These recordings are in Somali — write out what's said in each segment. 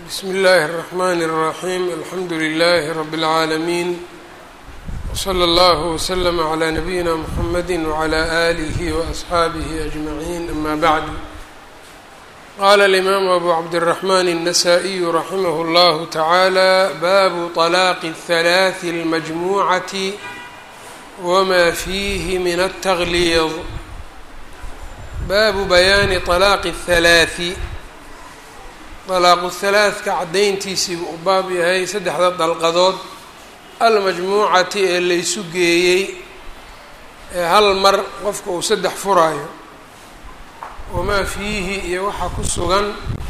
bsmi اllahi الرحmn الرaحيم alxamdu لlh رb العaalمين وslى اllه وslm عlى نabيina mحamedi وعlى آlih وأصxaabih أجmaعin ama bعd qala الإmam أbu cabdالرحmn النsائي raximh اllah taعalى bab طلاq الثلاث الmجmuعaة wma fihi min التغlيظ baabu bayaani طلاaqi الثalaaثi طalaaqu halaaثka caddayntiisii buu u baab yahay saddexda dalqadood almajmuucati ee laysu geeyey ee hal mar qofka uu saddex furaayo wamaa fiihi iyo waxaa ku sugan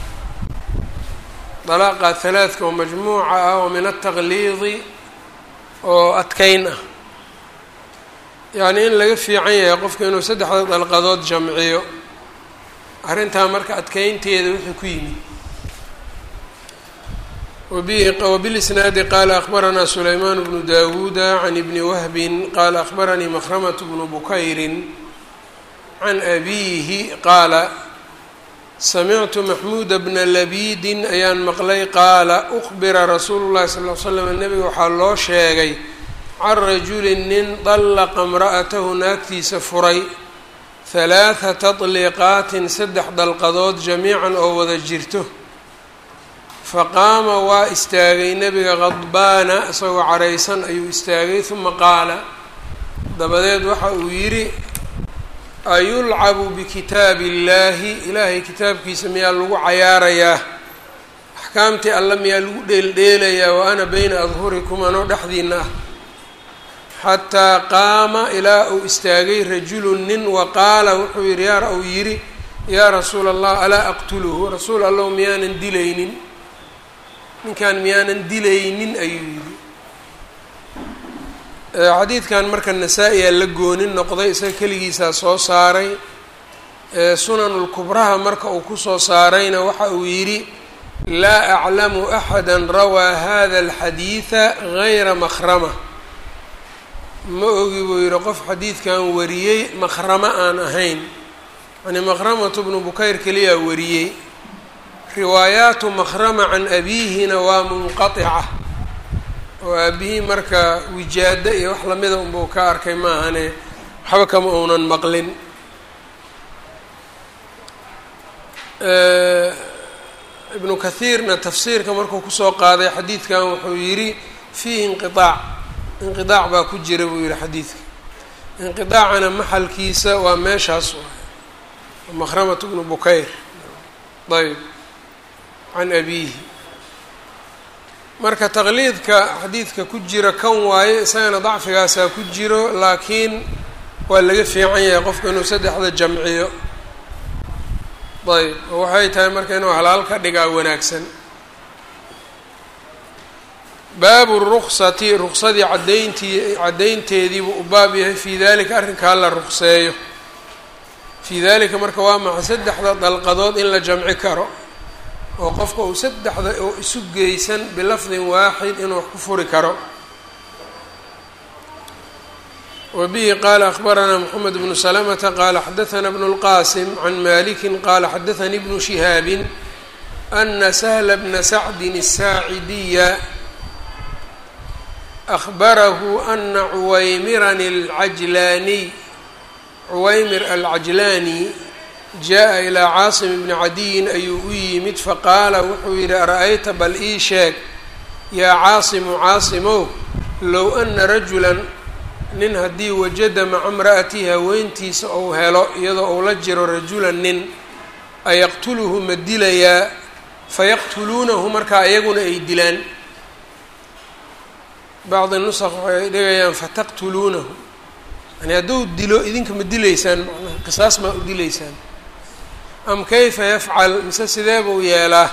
dalaaqa halaaثka oo majmuuca ah oo min ataqliidi oo adkeyn ah yacni in laga fiican yahay qofka inuu saddexda dalqadood jamciyo arrintaa marka adkeynteeda wixii ku yimid wbilisnaadi qaala akbaranaa sulaymaan bnu dawuuda can ibni wahbin qaala akbaranii makhramat bnu bukayrin can abiihi qaala samictu maxmuuda bna labiidin ayaan maqlay qaala ukbira rasuulu llahi sal l slam nebiga waxaa loo sheegay can rajulin nin dallaqa imra'atahu naagtiisa furay halaathata طliiqaatin saddex dalqadood jamiican oo wada jirto faqaama waa istaagay nebiga qadbaana isagoo caraysan ayuu istaagay uma qaala dabadeed waxa uu yidhi ayulcabu bikitaabi illaahi ilaahay kitaabkiisa miyaa lagu cayaarayaa axkaamtii alle miyaa lagu dheeldheelayaa wa ana beyna adhurikum anoo dhexdiina ah xataa qaama ilaa uu istaagay rajulun nin wa qaala wuxuu yidhi yaa uu yidhi yaa rasuula allah alaa aqtuluhu rasuul allow miyaanan dilaynin ninkan miyaanan dilaynin ayuu yidhi xadiidkan marka nasaa-iyaa la goonin noqday isaga keligiisaa soo saaray sunanulkubraha marka uu kusoo saarayna waxa uu yidhi laa aclamu axada rawaa hada alxadiida gayra makhrama ma ogi buu yidhi qof xadiidkan wariyey makhramo aan ahayn yani makhramatu bnu bukayr keliyaa wariyey riwaayaatu makhrama can abiihina waa munqatica oo aabihii marka wijaado iyo wax lamida unbuu ka arkay maahane waxba kama uunan maqlin ibnu kathiirna tafsiirka markuu kusoo qaaday xadiidkan wuxuu yidhi fiihi inqiaac inqiaac baa ku jira buu yihi xadiidka inqiaacana maxalkiisa waa meeshaas makhramatu bnu bukayr ayb can abiihi marka taqliidka xadiidka ku jira kan waaye isagana dacfigaasaa ku jiro laakiin waa laga fiican yahay qofka inuu saddexda jamciyo ayb oo waxay tahay marka inuu halaal ka dhigaa wanaagsan baabu ruksati ruksadii cadayntii caddaynteediibuu u baab yahay fii dalika arrinkaa la ruqseeyo fii dalika marka waa maxa saddexda dalqadood in la jamci karo oo qofka uu saddexda oo isu geysan bilafdin waaxid inuu wax ku furi karo wa bihi qaala akbaranaa moxamed bnu salamata qaala xadahanaa bnu lqaasim can maliki qaala xadaanii bnu shihaabin ana sahla bna sacdin الsaacidiya ahbarahu ana cuwaymiran alcajlaaniy cuwaymir alcajlaani jaa-a ilaa caasim bni cadiyin ayuu u yimid faqaala wuxuu yidhi ara-ayta bal ii sheeg yaa caasimu caasimow low ana rajulan nin haddii wajada maca mra'atihi haweentiisa ou helo iyadoo uu la jiro rajulan nin ayaqtuluhu ma dilayaa fayaqtuluunahu markaa iyaguna ay dilaan bacdi nusaq waxay dhigayaan fataqtuluunahu yani hadduu dilo idinka ma dilaysaan macnaha qisaas maa u dilaysaan am kayfa yafcal mise sidee buu yeelaa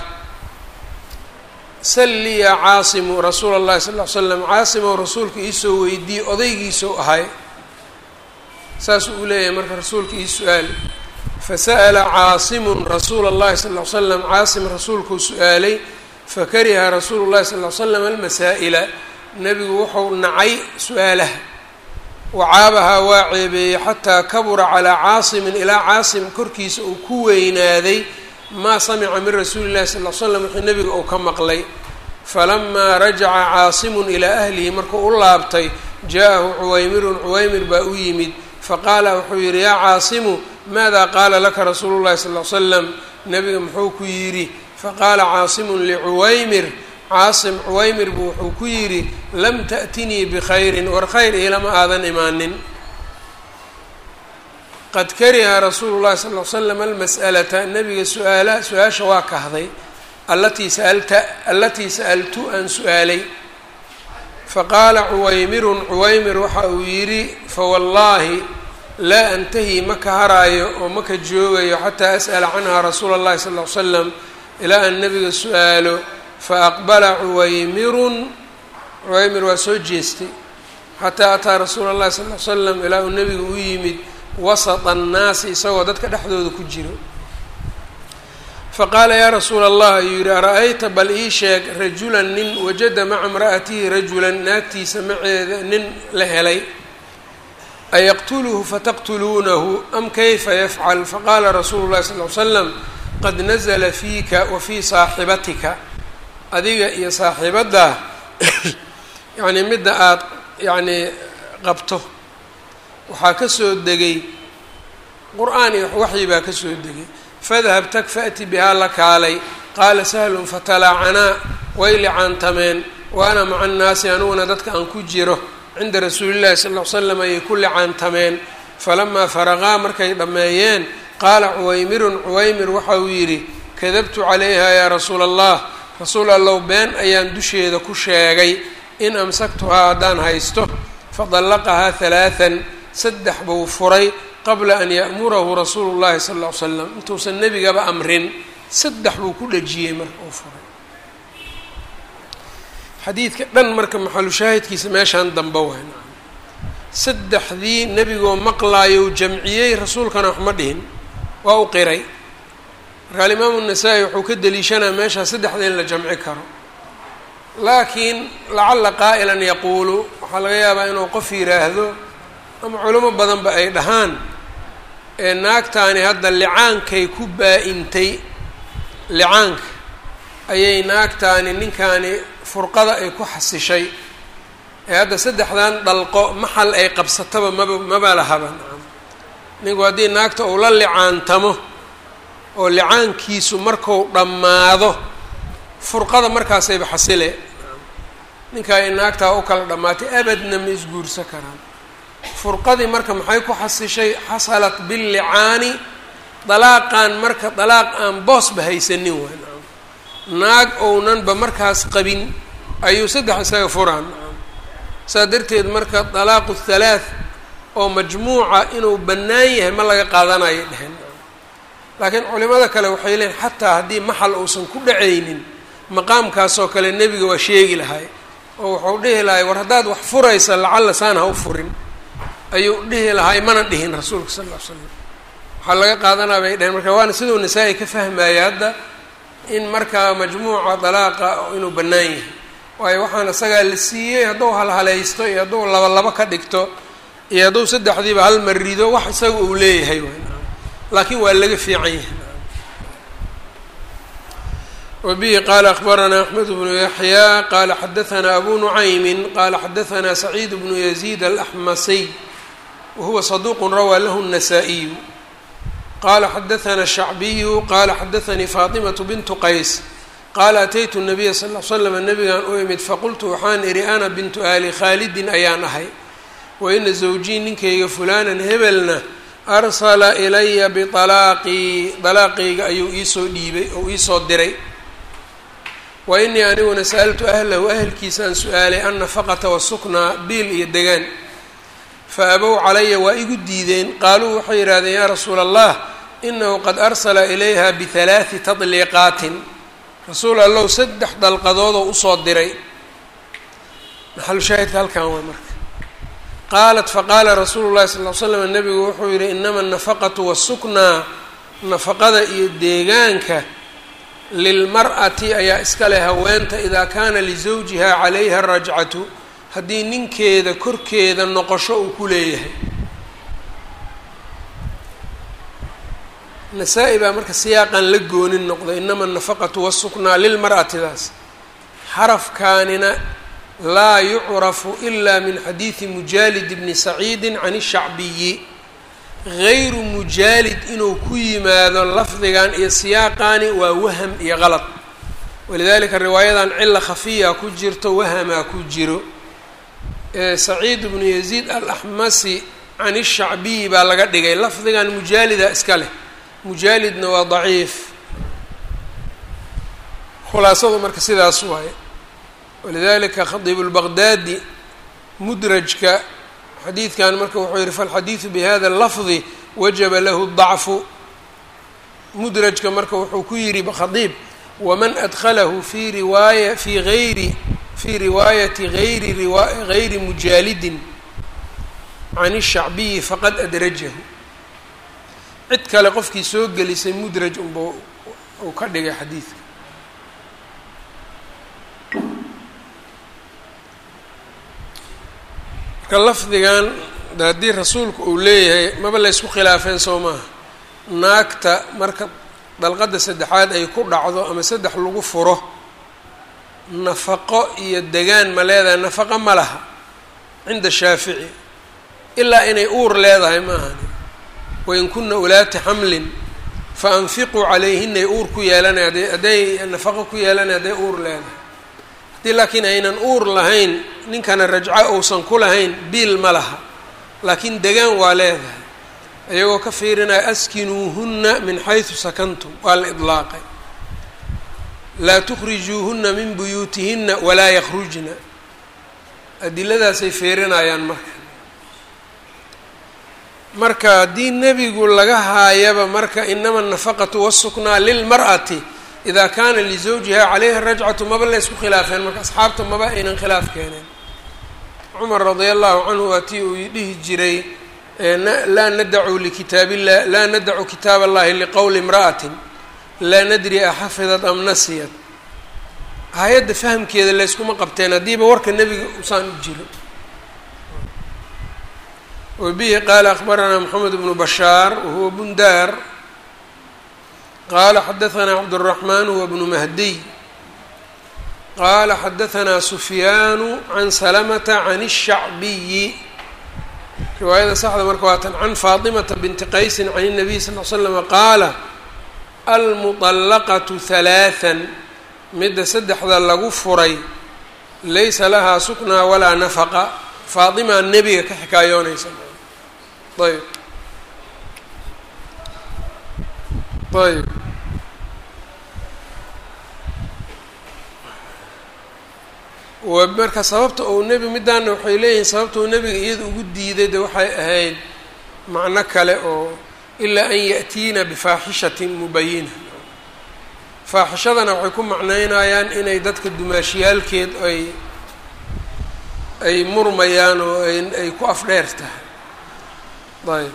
salli yaa caasimu rasuula allahi sal ll ly slam caasimow rasuulka iisoo weydiiyey odaygiisou ahay saasuu u leeyahay marka rasuulka ii su-aal fasa'ala caasimun rasuula allahi sal ll ly slam caasim rasuulkuu su-aalay fakariha rasuulu llahi sal ly slam almasaa'ila nebigu wuxuu nacay su-aalaha wacaabahaa waa ceebeeyey xataa kabura calaa caasimin ilaa caasim korkiisa uu ku weynaaday maa samica min rasuuli llahi sal l slam wixii nebiga uu ka maqlay falamaa rajaca caasimun ilaa ahlihi markuu u laabtay jaa-ahu cuwaymirun cuwaymir baa u yimid faqaala wuxuu yidhi yaa caasimu maada qaala laka rasuulu llahi sal l slam nebiga muxuu ku yidhi faqaala caasimun licuwaymir caasim cuwaymir buu wuxuu ku yidhi lam ta'tinii bikhayrin war khayr iilama aadan imaanin qad kariha rasuulu llahi sal l slam almas'alata nebiga suaala su-aasha waa kahday allatii saalta allatii sa'altu aan su-aalay faqaala cuwaymirun cuwaymir waxa uu yidhi fawallaahi laa antahi ma ka haraayo oo ma ka joogayo xataa as'ala canha rasuula اllahi sal l slam ilaa aan nebiga su-aalo faaqbala cuwaymirun cuwaymir waa soo jeestay xataa ataa rasuula اllahi sal l slam ilaa uu nebiga u yimid wasata annaasi isagoo dadka dhexdooda ku jiro faqaala yaa rasuula allah ayuu yidhi ara-ayta bal ii sheeg rajulan nin wajada maca imra'atihi rajulan naagtiisa maceeda nin la helay ayaqtuluhu fataqtuluunahu am kayfa yafcal faqaala rasuulu llahi sal l slam qad nazla fiika wa fii saaxibatika adiga iyo saaxiibaddaa yacnii midda aada yacnii qabto waxaa ka soo degay qur-aan iyo waxyi baa ka soo degay fadhab tag faأti bihaa la kaalay qaala sahlun fatalaacanaa way licaantameen wa ana maca annaasi aniguna dadka aan ku jiro cinda rasuuli llahi sal l slam ayay ku licaantameen falamaa faraqaa markay dhammeeyeen qaala cuwaymirun cuwaymir waxa uu yidhi kadabtu calayha yaa rasuula allah rasuul allow been ayaan dusheeda ku sheegay in amsaktuhaa haddaan haysto fadallaqahaa halaathan saddex buu furay qabla an ya'murahu rasuulu llahi sala ll ly slam intuusan nebigaba amrin saddex buu ku dhejiyey marka uu furay xadiidka dhan marka maxalu shaahidkiisa meeshaan dambe waay saddexdii nebigoo maqlaayou jamciyey rasuulkana wax ma dhihin waa u qiray marka alimaamu nasaa-i wuxuu ka deliishanaa meeshaa saddexda in la jamci karo laakiin lacalla qaa'ilan yaquulu waxaa laga yaabaa inuu qof yidhaahdo ama culimo badanba ay dhahaan ee naagtaani hadda licaankay ku baa-intay licaanka ayay naagtaani ninkaani furqada ay ku xasishay ee hadda saddexdan dhalqo maxal ay qabsataba maba maba lahaba ninku haddii naagta uu la licaantamo oo licaankiisu marku dhammaado furqada markaasayba xasile ninkaa ay naagtaa u kala dhammaatay abadna ma isguursa karaan furqadii marka maxay ku xasishay xasalat billicaani dalaaqan marka dalaaq aan boosba haysanin waay nacam naag ownanba markaas qabin ayuu saddex isaga furaan nacam saa darteed marka dalaaqu thalaath oo majmuuca inuu bannaan yahay ma laga qaadanayo dhehen laakiin culimada kale waxay leeyiin xataa haddii maxal uusan ku dhacaynin maqaamkaasoo kale nebiga waa sheegi lahay oo wuxuu dhihi lahay war haddaad wax furaysa lacalla saan ha u furin ayuu dhihi lahay mana dhihin rasuulka sal ll ly slam waxaa laga qaadanaa bay dheheen marka waana siduu nasaa-i ka fahmaya hadda in markaa majmuuca dalaaqa inuu bannaan yahay waayo waxaan isagaa la siiyey hadduu halhalaysto iyo hadduu laba labo ka dhigto iyo hadduu saddexdiiba hal mar rido wax isaga uu leeyahay way laakiin waa laga fiican yahay wbihi qala akbaranaa axmed bnu yaxya qala xadaanaa abu nucaymin qala xadaanaa saciid bnu yaziid alaxmasiy wahuwa saduuq rawaa lahu الnasaa-iyu qala xadaanaa shacbiyu qala xadaanii faطimaة bintu qays qaala ataytu الnabiya sal l slam nabigaan u imid faqultu waxaan idhi ana bintu ali khaalidin ayaan ahay waina zawjii ninkayga fulanan hebelna arsala ilaya bialaaqii dalaaqayga ayuu iisoo dhiibay ou iisoo diray wa inii aniguna sa'altu ahlahu ahelkiisaan su-aalay annafaqata wasuknaa biil iyo degaan fa abow calaya waa igu diideen qaaluu waxay yidhahdeen yaa rasuula allah inahu qad arsala ilayha bihalaati tadliiqaatin rasuul allow saddex dalqadoodoo usoo diray maxalu shaahidka halkan waa marka qaalat faqaala rasuulu llahi sal l slam nabigu wuxuu yihi inama anafaqatu wasuknaa nafaqada iyo deegaanka lilmar'ati ayaa iska leh haweenta idaa kaana lisawjiha calayha rajcatu haddii ninkeeda korkeeda noqosho uu ku leeyahay nasaa-i baa marka siyaaqan la goonin noqday inama anafaqatu wasuknaa lilmar'atidaas xarafkaanina laa yucrafu ila min xadiidi mujaalid bni saciidi can ishacbiyi gayru mujaalid inuu ku yimaado lafdigan iyo siyaaqaani waa waham iyo qalad walidalika riwaayadan cila khafiya ku jirto wahamaa ku jiro saciid bnu yaziid alaxmasi can ishacbiyi baa laga dhigay lafdigan mujaalida iska leh mujaalidna waa daciif khulaasadu marka sidaas waaye walidalika khadiib lbaqdaadi mudrajka xadiidkan marka wuxuu yihi falxadiidu bihada lafdi wajaba lahu dacfu mudrajka marka wuxuu ku yihi khadiib waman adkhalahu fi riwaaya fi gayri fi riwaayati gayri gayri mujaalidin can ishacbiyi faqad adrajahu cid kale qofkii soo gelisay mudraj unba uu ka dhigay xadiidka marka lafdigan haddii rasuulku uu leeyahay maba la ysku khilaafeen soo maaha naagta marka dalqadda saddexaad ay ku dhacdo ama saddex lagu furo nafaqo iyo degaan ma leedahay nafaqo ma laha cinda shaafici ilaa inay uur leedahay ma ahani wain kuna ulaati xamlin fa anfiquu calayhinay uur ku yeelanay hadday hadday nafaqo ku yeelanay hadday uur leedahay haddii laakiin aynan uur lahayn ninkana rajco uusan ku lahayn biil ma laha laakiin degaan waa leedahay iyagoo ka fiirinaya askinuuhunna min xaysu sakantum waa la idlaaqay laa tukhrijuuhunna min buyuutihinna walaa yakhrujna adiladaasay fiirinayaan marka marka haddii nebigu laga haayaba marka inama anafaqatu wasuknaa lilmar'ati idaa kaana lizawjiha calayha rajcatu maba la ysku khilaafeen marka asxaabta maba aynan khilaaf keeneen cumar radia allahu canhu waa tii uu dhihi jiray laa nadacu likitaab illah laa nadacu kitaab allahi liqowli imra'atin laa nadri axafidat am nasiyat hay-adda fahamkeeda layskuma qabteen haddiiba warka nebiga usaan u jiro wabihi qaala akbaranaa moxamed bnu bashaar wahuwa bundaar qaala xadahanaa cabdالraxmaan huwa bnu mahdiy qaala xadahanaa sufyaanu can salamata can الshacbiyi riwaayada saxda marka waa tan can faatimata binti qaysi can الnabiy sal l slama qaala almuطallaqatu halaaثan midda saddexda lagu furay laysa lahaa suknaa walaa nafaqa faatimaa nebiga ka xikaayoonaysa ayb ayb wa marka sababta uu nebi midaana waxay leeyihiin sababta uu nebiga iyada ugu diiday de waxay ahayd macno kale oo ilaa an ya'tiina bifaaxishatin mubayina faaxishadana waxay ku macneynayaan inay dadka dumaashiyaalkeed ay ay murmayaan oo ay ku afdheer tahay ayb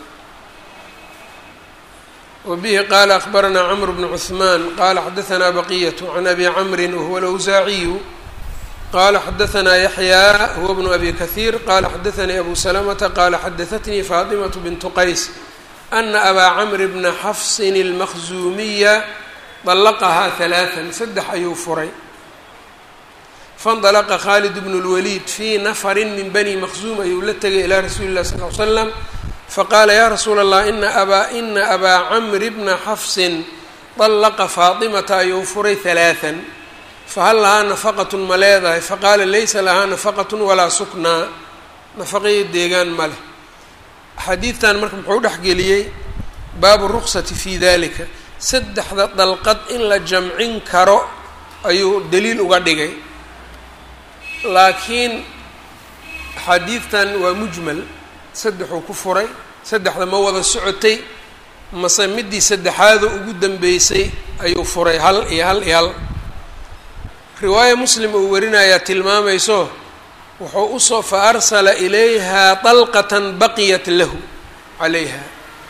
wabihi qaala akbaranaa cmr bnu cuثmaan qaala xadaanaa baqiyatu can abi camri wahuwa alawsaaciyu qala xadaanaa yaxyaa huwa bnu abi kahiir qala xadaanii abu salamata qala xadaatnii faatimaة bintu qays ana abaa camri bna xafsin اlmaqzuumiya طلqhaa ثaلaaثا saddex ayuu furay faاnطلqa khaalid bn الwaliid fii nafri min bani maqzuum ayuu la tegay ilaa rasuuli الlah sl ly slam faqaala ya rasuula الlah ina abaa ina abaa camri bna xafsin طلqa faaطimata ayuu furay ثaلaaثا fahal lahaa nafaqaة ma leedahay faqaala laysa lahaa nafaqaة walaa suknaa nafaqaiyo deegaan ma leh axaadiidtan marka muxuu dhexgeliyey baabu الruqsati fi dalika saddexda dalqad in la jamcin karo ayuu daliil uga dhigay laakiin axaadiidtan waa mujmal saddexuu ku furay saddexda ma wada socotay mase midii saddexaado ugu dambeysay ayuu furay hal iyo hal iyo hal riwaaya muslim uu warinayaa tilmaamayso wuxuu usoo fa arsala ilayha dalqatan baqiyat lahu calayha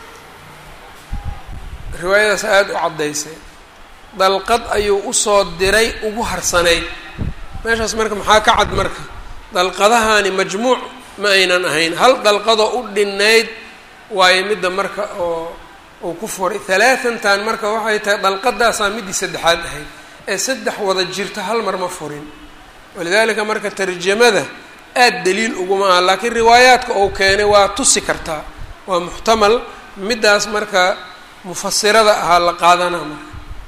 riwaayadaas aada u caddaysay dalqad ayuu usoo diray ugu harsanayd meeshaas marka maxaa ka cad marka dalqadahaani majmuuc ma aynan ahayn hal dalqadoo u dhinayd waayo midda marka oo uu ku furay halaatantan marka waxay tahay dalqadaasaa midii saddexaad ahayd ee saddex wada jirta hal mar ma furin walidaalika marka tarjamada aada daliil uguma aha laakiin riwaayaadka uu keenay waa tusi kartaa waa muxtamal middaas marka mufasirada ahaa la qaadanaa marka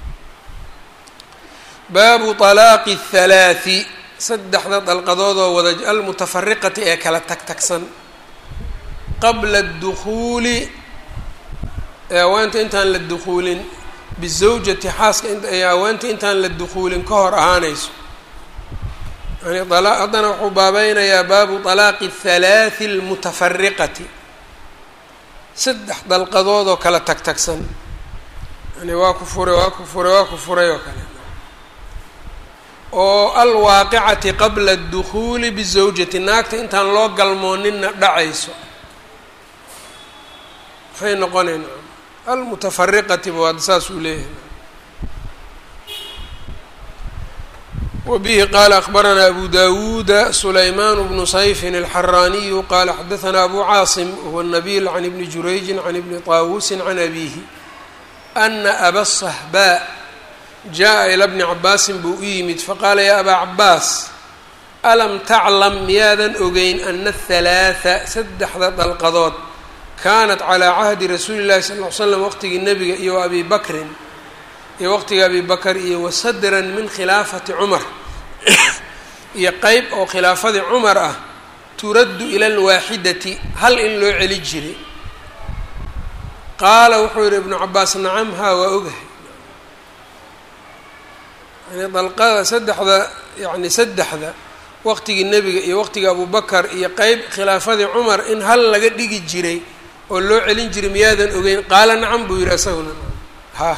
baabu طalaaqi الhalaaثi saddexda dalqadoodoo wada almutafariqati ee kala tagtagsan qabla اdukhuuli ee awaanta intaan la dukuulin bizawjati xaaska ee awaanta intaan la dukuulin ka hor ahaanayso yani haddana wuxuu baabeynayaa baabu طalaaqi الhalaaثi اlmutafariqati saddex dalqadood oo kala tagtagsan yani waa ku furay waa ku furay waa ku furay oo kale oo alwaaqicati qabla اdukhuuli bizawjati naagta intaan loo galmooninna dhacayso maxay noqonayna almutafariqati ba waad saas uu leeyahay wbihi qala akbaranaa abu dawuuda sulayman bnu sayfin alxaraaniyu qala xadaثna abu caasim wahuwa nabil can ibni jurayji can ibni طaawusi can abihi ana aba sahbaa jaءa ilى bni cabaasin buu u yimid faqaala ya abaa cabaas alam taclam miyaadan ogeyn ana aلhalaaثa saddexda dalqadood kanat calىa cahdi rasuuli اllahi sal ly slam waqtigii nebiga iyo abi bakrin iyo waqtiga abi bakr iyo wasadran min khilaafati cumar iyo qeyb oo khilaafadii cumar ah turaddu ila alwaaxidati hal in loo celi jiray qaala wuxuu yihi ibnu cabaas nacam haa waa ogahay yani dalqada saddexda yani saddexda waqtigii nebiga iyo waqtiga abubakar iyo qeyb khilaafadii cumar in hal laga dhigi jiray oo loo celin jiray miyaadan ogeyn qaala nacam buu yihi isaguna ha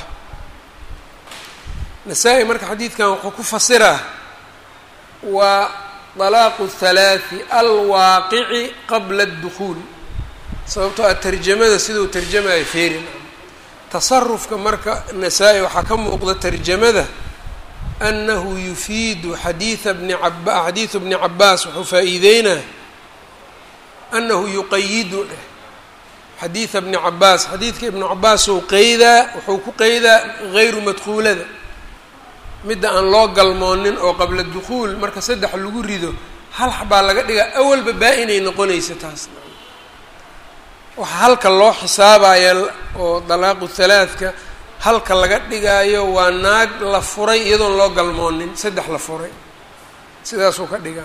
nasaa-i marka xadiidkan wuxuu ku fasiraa waa dalaaqu halaathi alwaaqici qabla اdukhuul sababtoo a tarjamada siduu tarjamaya feerin tasarufka marka nasaa-i waxaa ka muuqda tarjamada anahu yufiidu xadiida bni aba xadiidu bni cabaas wuxuu faa-iideynaa anahu yuqayidu dheh xadiida bni cabaas xadiidka ibnu cabaasou qeydaa wuxuu ku qeydaa gayru madkuulada midda aan loo galmoonin oo qabla dukhuul marka saddex lagu rido hal xabaa laga dhigaa awalba baa-inay noqonaysa taas waxaa halka loo xisaabaya oo dalaaqu halaadka halka laga dhigaayo waa naag la furay iyadoon loo galmoonin saddex la furay sidaasuu ka dhigaa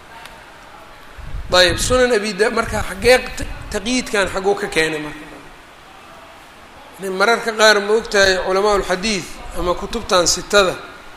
ayb sunan abida marka xaggee taqyiidkan xagguu ka keenay marka mararka qaar ma ogtahay culamaa ulxadiid ama kutubtan sitada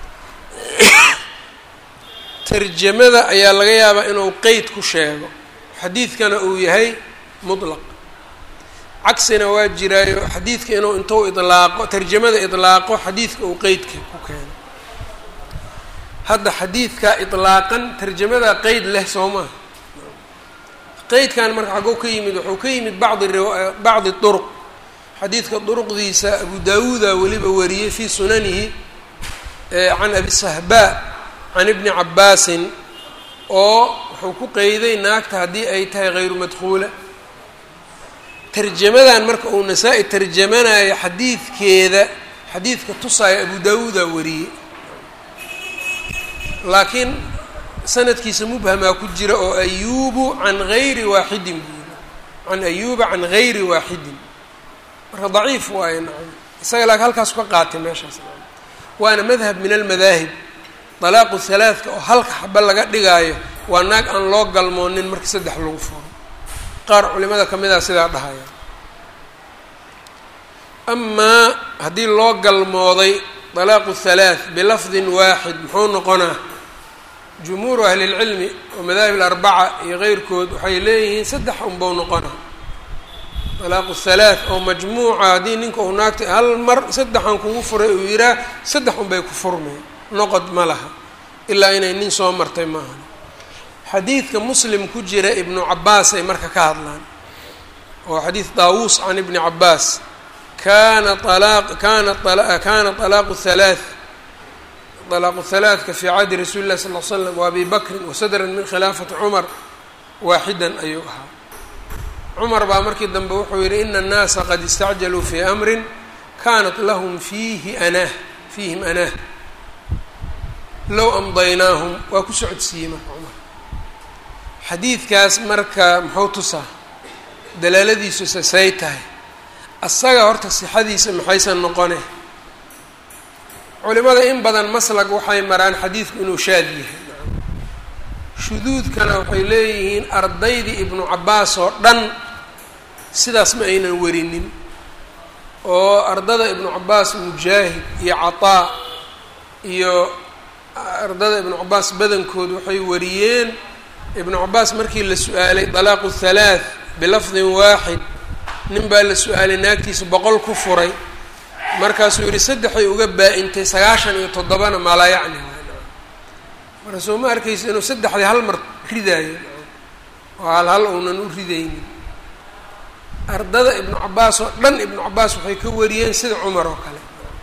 tarjamada ayaa laga yaabaa inuu qeyd ku sheego xadiidkana uu yahay mutlaq cagsina waa jiraayo xadiidka inuu intuu idlaaqo tarjamada idlaaqo xadiidka uu qeydka ku keeno hadda xadiidka idlaaqan tarjamada qeyd leh soo maha qeydkan marka xagguu ka yimid wuxuu ka yimid bacdi bacdi duruq xadiidka duruqdiisa abu daawuuda weliba wariyey fii sunanihi can abi sahbaa can ibni cabaasin oo wuxuu ku qeyday naagta haddii ay tahay hayru madkuula tarjamadan marka uu nasaa-i tarjamanayo xadiidkeeda xadiidka tusaayo abu daawuuda wariyey laakiin sanadkiisa mubhamaa ku jira oo ayubu can gayri waaxidin buu yiri can ayuba can gayri waaxidin marka daciif waayo nacam isaga laakiin halkaas ka qaatay meeshaas waana madhab min almadaahib dalaaqu halaadka oo halka xaba laga dhigaayo waa naag aan loo galmoonin marka saddex lagu furo qaar culimada ka mid a sidaa dhahaya amaa haddii loo galmooday dalaaqu halaath bilafdin waaxid muxuu noqonaa jumhuuru ahlilcilmi oo madaahib alarbaca iyo keyrkood waxay leeyihiin saddex unbau noqonaa dalaaqu halaath oo majmuuca haddii ninka uu naagta hal mar saddexan kugu furay uu yihaa saddex unbay ku furmeen noqod ma laha ilaa inay nin soo martay maaha xadiidka muslim ku jira ibnu cabaas ay marka ka hadlaan oo xadiid daawuus can ibni cabaas kana alaq kana kana طalaaqu halaath طalaaqu halaaثka fii cahdi rasuuli اllahi sal l slam wa abi bakrin wasadran min khilaafati cumar waaxidan ayuu ahaa cumar baa markii dambe wuxuu yidhi ina annaasa qad istacjaluu fii amrin kanat lahum fiihi anaah fiihim anaah low amdaynaahum waa ku socodsiiyey marka cumar xadiidkaas marka muxuu tusaa dalaaladiisu sasay tahay asaga horta sixadiisa maxaysan noqone culimada in badan maslag waxay maraan xadiidku inuu shaad yahay shuduudkana waxay leeyihiin ardaydii ibnu cabbaas oo dhan sidaas ma aynan werinin oo ardada ibnu cabbaas mujaahid iyo cataa iyo ardada ibnu cabbaas badankood waxay wariyeen ibnu cabbaas markii la su-aalay dalaaqu halaath bilafdin waaxid nin baa la su-aalay naagtiisa boqol ku furay markaasuu yihi saddexay uga baa-intay sagaashan iyo toddobana maalaa yacni marka soo ma arkaysa inuu saddexdii hal mar ridaayo oo hal hal uunan u ridaynin ardada ibnu cabbaas oo dhan ibnu cabbaas waxay ka wariyeen sida cumar oo kale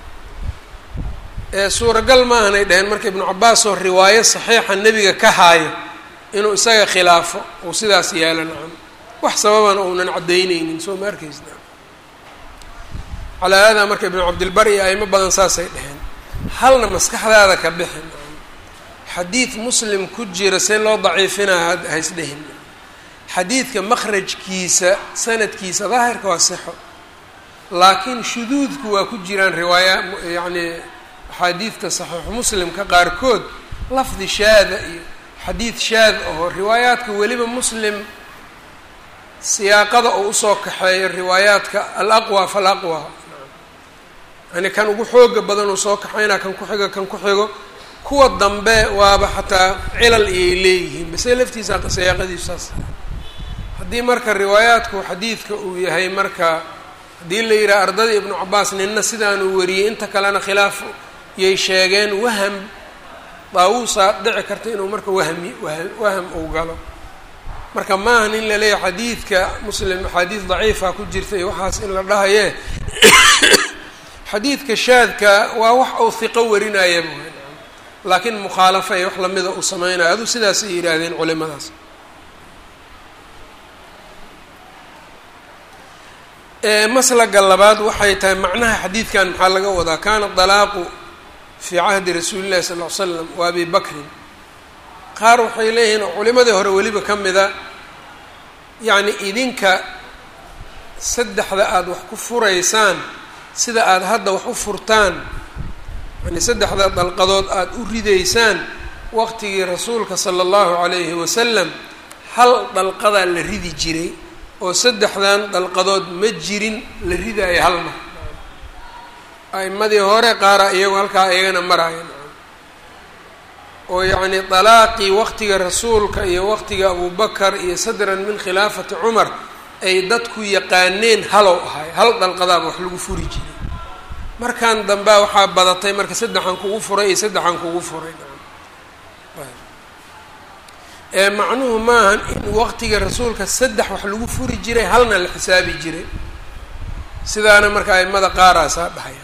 ee suuragal maahanay dhaheen marka ibnu cabbaas oo riwaayo saxiixa nebiga ka haayo inuu isaga khilaafo uu sidaas yeelo nacam wax sababana uunan caddaynaynin soo ma arkaysa calaa haadaa marka ibnu cabdilbar iyo aimo badan saasay dheheen halna maskaxdaada ka bixin xadiid muslim ku jira see loo daciifinaa haysdhehin xadiidka makhrajkiisa sanadkiisa daahirka waa sixo laakiin shuduudku waa ku jiraan riwaaya yacni axaadiidta saxiixu muslimka qaarkood lafdi shaada iyo xadiid shaad aho riwaayaadka weliba muslim siyaaqada oo usoo kaxeeyo riwaayaadka alaqwa falaqwa yani kan ugu xooga badan uu soo kaxaynaa kan ku xigo kan ku xigo kuwa dambe waaba xataa cilal iyay leeyihiin base laftiisa siyaaqadiisu saas haddii marka riwaayaadku xadiidka uu yahay marka haddii la yidhaha ardada ibnu cabaas ninna sidaanuu wariyey inta kalena khilaaf yay sheegeen waham daawuusaa dhici karta inuu marka wahmi waham uu galo marka maahan in la leeyahay xadiidka muslim axaadiis daciifa ku jirta iyo waxaas in la dhahaye xadiidka shaadka waa wax uu hiqo warinaya laakiin mukhaalafa iyo wax lamida uu sameynaya adu sidaasay yidhaahdeen culimadaas maslaga labaad waxay tahay macnaha xadiidkan maxaa laga wadaa kaana dalaaqu fii cahdi rasuuli llahi sal ll ly slam wa abi bakrin qaar waxay leeyihiin oo culimadii hore weliba ka mida yacni idinka saddexda aada wax ku furaysaan sida aada hadda wax u furtaan yani saddexda dalqadood aada u ridaysaan waqtigii rasuulka sala allahu calayhi wasalam hal dalqadaa la ridi jiray oo saddexdan dalqadood ma jirin la ridaayo hal mar a'imadii hore qaara iyagu halkaa iyagana maraayan oo yacni dalaaqii waqtiga rasuulka iyo waqtiga abubakar iyo sadran min khilaafati cumar ay dadku yaqaaneen halow ahay hal dalqadaaba wax lagu furi jiray markan dambea waxaa badatay marka saddexan kugu furay iyo saddexan kugu furay ee macnuhu maahan in waqtiga rasuulka saddex wax lagu furi jiray halna la xisaabi jiray sidaana marka aimada qaaraasaa dhahaya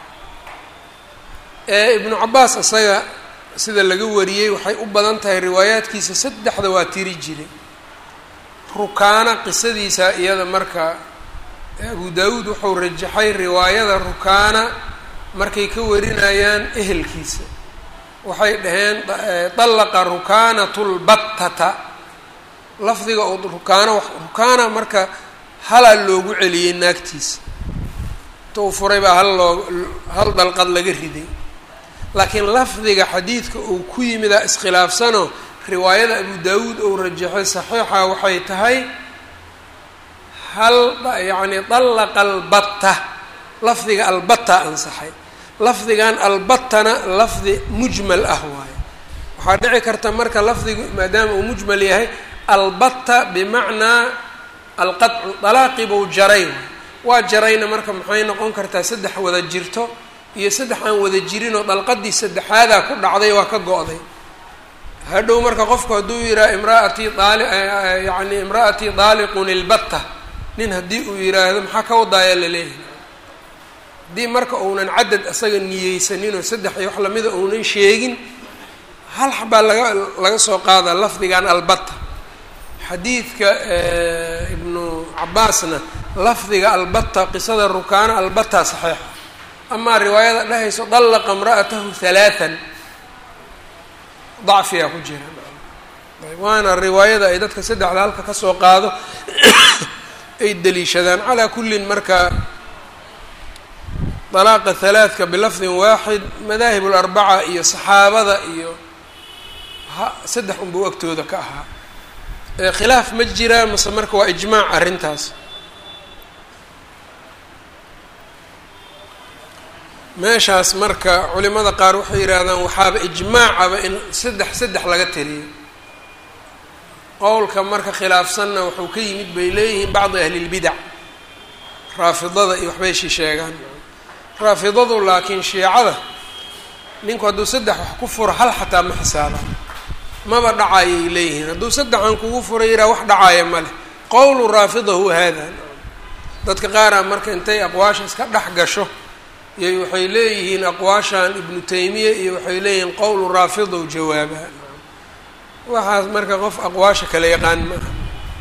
ee ibnu cabaas isaga sida laga wariyey waxay u badan tahay riwaayaadkiisa saddexda waa tiri jiray rukaana qisadiisa iyada marka abu daawuud wuxuu rajaxay riwaayada rukaana markay ka warinayaan ehelkiisa waxay dhaheen dallaqa rukaanatu lbattata lafdiga oo rukaana rukaana marka halaa loogu celiyey naagtiisa inta uu furay baa hal loo hal dalqad laga riday laakiin lafdiga xadiidka uu ku yimidaa iskhilaafsano riwaayada abu daawuud ou rajaxay saxiixa waxay tahay hal yacni dallaqa albatta lafdiga albatta ansaxay lafdigan albattana lafdi mujmal ah waaye waxaa dhici karta marka lafdigu maadaama uu mujmal yahay albatta bimacnaa alqadcu dalaaqibuu jaray waa jarayna marka maxay noqon kartaa saddex wada jirto iyo saddex aan wada jirinoo dalqadii saddexaadaa ku dhacday waa ka go-day hadhow marka qofku hadduu yidhaha imraatii daali yacni imra'atii daaliqun ilbatta nin haddii uu yidhaahdo maxaa ka wadaayaa laleeyahay haddii marka uunan cadad asaga niyeysanin oo saddex iyo wax lamida uunan sheegin hal xabaa laga laga soo qaadaa lafdigan albatta xadiidka ibnu cabaasna lafdiga albata qisada rukaana albata saxiixa amaa riwaayada dhahayso dallaqa imra'atahu halaathan dacfiyaa ku jira waana riwaayada ay dadka saddexda halka kasoo qaado ay deliishadaan calaa kullin marka dalaaqa halaathka bilafdin waaxid madaahib larbaca iyo saxaabada iyo ha saddex unbuu agtooda ka ahaa khilaaf ma jiraa mase marka waa ijmaac arrintaas meeshaas marka culimada qaar waxay yidhaahdaan waxaaba ijmaacaba in saddex saddex laga taliyo qowlka marka khilaafsanna wuxuu ka yimid bay leeyihiin bacdi ahlilbidac raafidada iyo waxbay shi sheegaan raafidadu laakiin shiicada ninku hadduu saddex wax ku furo hal xataa ma xisaabaan maba dhacayay leeyihiin hadduu saddexan kugu fura yihaa wax dhacaya ma leh qowlu raafida huwa haada dadka qaaraa marka intay aqwaasha iska dhex gasho iyo waxay leeyihiin aqwaashan ibnu taymiya iyo waxay leeyihiin qowlu raafidow jawaaba waxaas marka qof aqwaasha kala yaqaan ma aha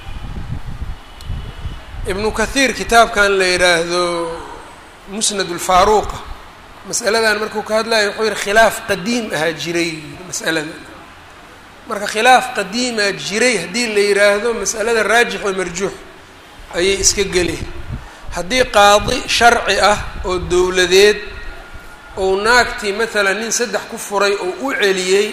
ibnu kathiir kitaabkan la yidhaahdo musnad ulfaaruuqa masaladan markuu ka hadlayo wuxuu yihi khilaaf qadiim ahaa jiray mas'alada marka khilaaf qadiimaa jiray haddii la yidhaahdo mas'alada raajix oo marjuux ayay iska geli haddii qaadi sharci ah oo dowladeed ou naagtii maalan nin saddex ku furay oo u celiyey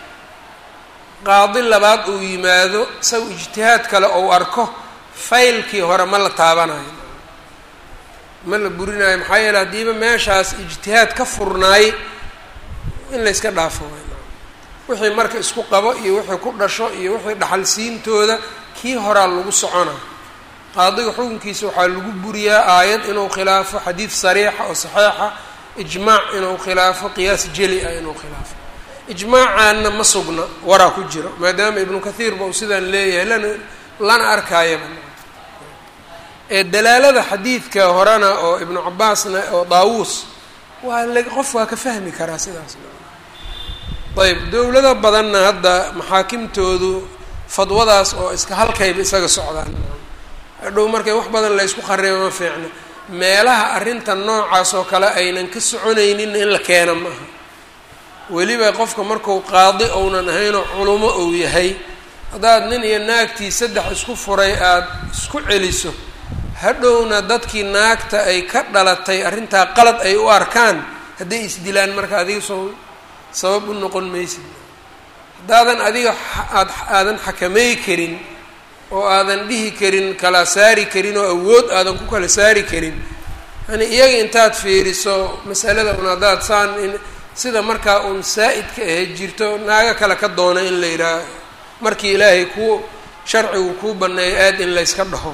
qaadi labaad uu yimaado isaga ijtihaad kale ou arko faylkii hore ma la taabanayo ma la burinayo maxaa yeele haddiiba meeshaas ijtihaad ka furnaay in la yska dhaafo wixii marka isku qabo iyo wixii ku dhasho iyo wixii dhaxalsiintooda kii horaa lagu soconaa qaadiga xukunkiisa waxaa lagu buriyaa aayad inuu khilaafo xadiid sariixa oo saxiixa ijmaac inuu khilaafo qiyaas jeli ah inuu khilaafo ijmaacaanna ma sugna waraa ku jiro maadaama ibnu kathiir ba uu sidaan leeyahay lana lana arkaayaba ee dalaalada xadiidka horena oo ibnu cabaasna oo daawuus waa la qof waa ka fahmi karaa sidaas ayb dowlado badanna hadda maxaakimtoodu fadwadaas oo iska halkayba isaga socdaan hadhow markay wax badan la ysku kharibo ma fiicno meelaha arrinta noocaas oo kale aynan ka soconayninna in la keena maaha weliba qofka marku qaadi ounan ahaynoo culumo ou yahay haddaad nin iyo naagtii saddex isku furay aada isku celiso hadhowna dadkii naagta ay ka dhalatay arrintaa qalad ay u arkaan hadday isdilaan marka adiga soo sabab u noqon maysid haddaadan adiga aad aadan xakamey karin oo aadan dhihi karin kala saari karin oo awood aadan ku kala saari karin yani iyaga intaad fiiriso masalada un haddaad saan in sida markaa uun saa-idka ahayd jirto naago kale ka doona in la yidhaaha markii ilaahay kuu sharcigu kuu baneeyo aad in layska dhaho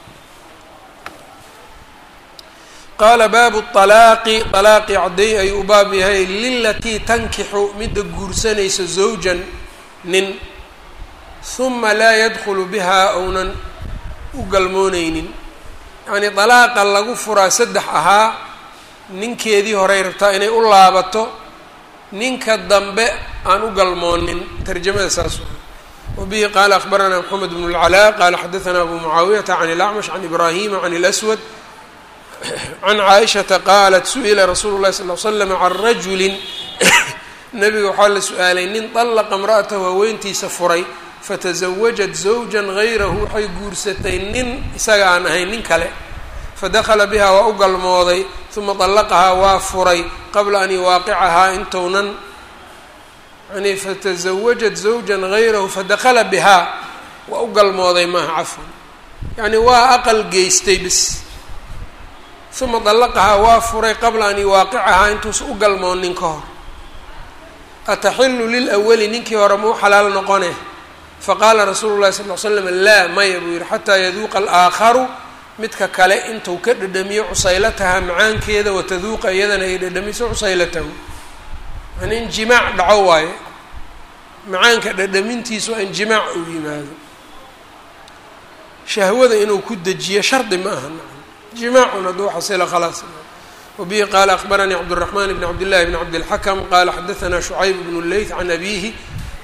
qaala baabu alaaqi alaaqi cadday ayuu u baab yahay lilatii tankixu midda guursanaysa zawjan nin huma laa yadkhulu bihaa ounan u galmooneynin yacnii dalaaqa lagu furaa saddex ahaa ninkeedii horey rabtaa inay u laabato ninka dambe aan u galmoonin tarjamada saas wa bihi qaala akhbaranaa moxamed bnu اlcalaa qaala xadaanaa abu mucaawiyata can اlacmash can ibraahima can اlaswad can caaishata qaalat su-ila rasuulu llahi sal l slam can rajulin nabiga waxaa la su-aalay nin dallaqa imra'atahu haweentiisa furay fatasawajat zawjan gayrahu waxay guursatay nin isaga aan ahayn nin kale fadakhala bihaa waa u galmooday uma dallaqahaa waa furay qabla an yuwaaqicahaa intounan yani fatasawajat zawjan gayrahu fadakhala bihaa waa u galmooday maaha cafwan yacni waa aqal geystay bis uma dallaqahaa waa furay qabla an yuwaaqicahaa intuusa u galmoonin ka hor ataxilu lilawali ninkii hore ma u xalaal noqone faqaala rasuulu llahi sal l slam laa maya buu yihi xataa yaduuqa alaaakharu midka kale intuu ka dhadhamiyo cusaylataha macaankeeda wataduuqa iyadana ay dhadhamiso cusaylatahu yani in jimaac dhaco waayo macaanka dhadhamintiisu waa in jimaac uu yimaado shahwada inuu ku dejiyo shardi ma aha jimaacun hadduu xasila khalaas wabihi qaala akbaranii cabdالraxman bn cabdillahi bn cabdilxakm qala xadaanaa shucayb bn leyth can abihi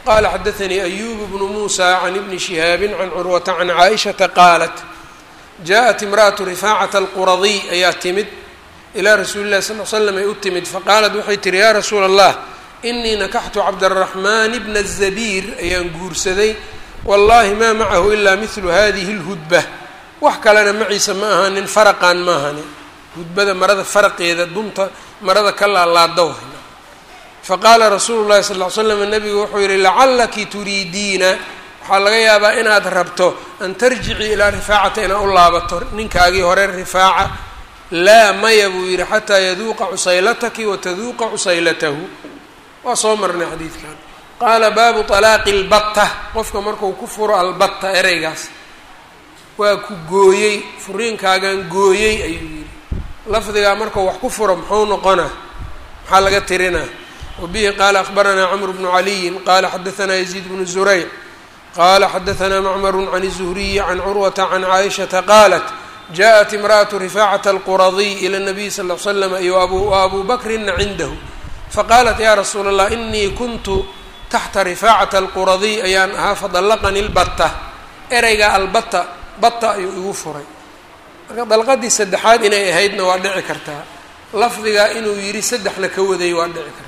qala xadaanii ayub bnu muusa can ibni shihaabi can curwata can caaishata qaalat jaءat imra'atu rifaacata alquradiy ayaa timid ilaa rasuuli llahi sal l slam ay u timid faqaalat waxay tihi yaa rasuula allah inii nakaxtu cabdaraxmaan bna zabiir ayaan guursaday wallahi maa macahu ilaa midlu hadihi اlhudba wax kalena maciisa ma ahanin faraqan ma ahanin hudbada marada faraqeeda dunta marada ka laalaada faqaala rasuulu llahi sal l slam nabigu wuxuu yihi lacalaki turiidiina waxaa laga yaabaa inaad rabto an tarjici ilaa rifaacata inaad u laabato ninkaagii hore rifaaca laa maya buu yihi xataa yaduuqa cusaylataki wataduuqa cusaylatahu waa soo marnay xadiidkan qaala baabu طalaaqi اlbatta qofka marku ku furo albatta ereygaas waa ku gooyey furiinkaagan gooyey ayuu yihi lafdigaa markuu wax ku furo muxuu noqonaa maxaa laga tirinaa wabihi qaala akhbaranaa cmr bnu caliyin qala xadaanaa yaziid bnu zurayc qala xadaanaa macmaru can الzuhriyi can curwata can caaishata qaalat jaءat imra'atu rifaacata alquradiy ila الnabiy sal l slam iyo abu bakrina cindahu faqaalat ya rasuula allah inii kuntu taxta rifaacata alquradiy ayaan ahaa fadallaqani lbatta ereyga albata bata ayuu igu furay marka dalqadii saddexaad inay ahaydna waa dhici kartaa lafdigaa inuu yidhi saddexna ka waday waa dhici kartaa